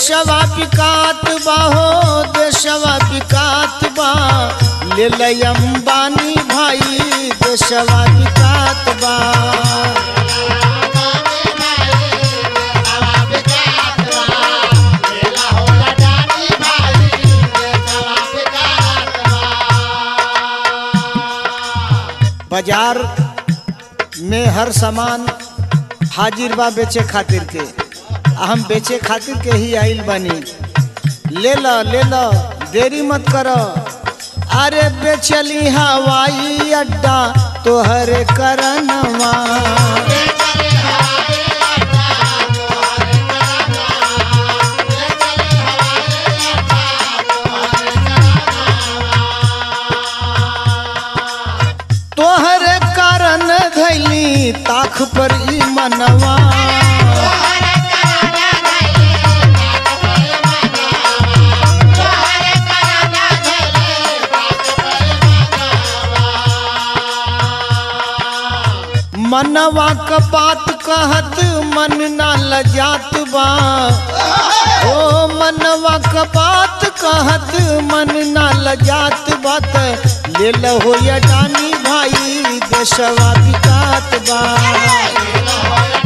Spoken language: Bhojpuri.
देशवा विकात बा हो देशवा विकात बा ले लय अंबानी भाई देशवा विकात बा बाजार में हर सामान हाजिर बा बेचे खातिर के आ हम बेचे खातिर के ही आइल बनी ले ल ले ल देरी मत कर अरे बेचली हवाई अड्डा तोहरे करनवा तोहरे कारण धैली ताख पर ई मनवा मनवा क बात कहत मन ना लजात बा ओ मनवा क बात कहत मन ना लजात बात ले लहो या डानी भाई देशवा विकात बा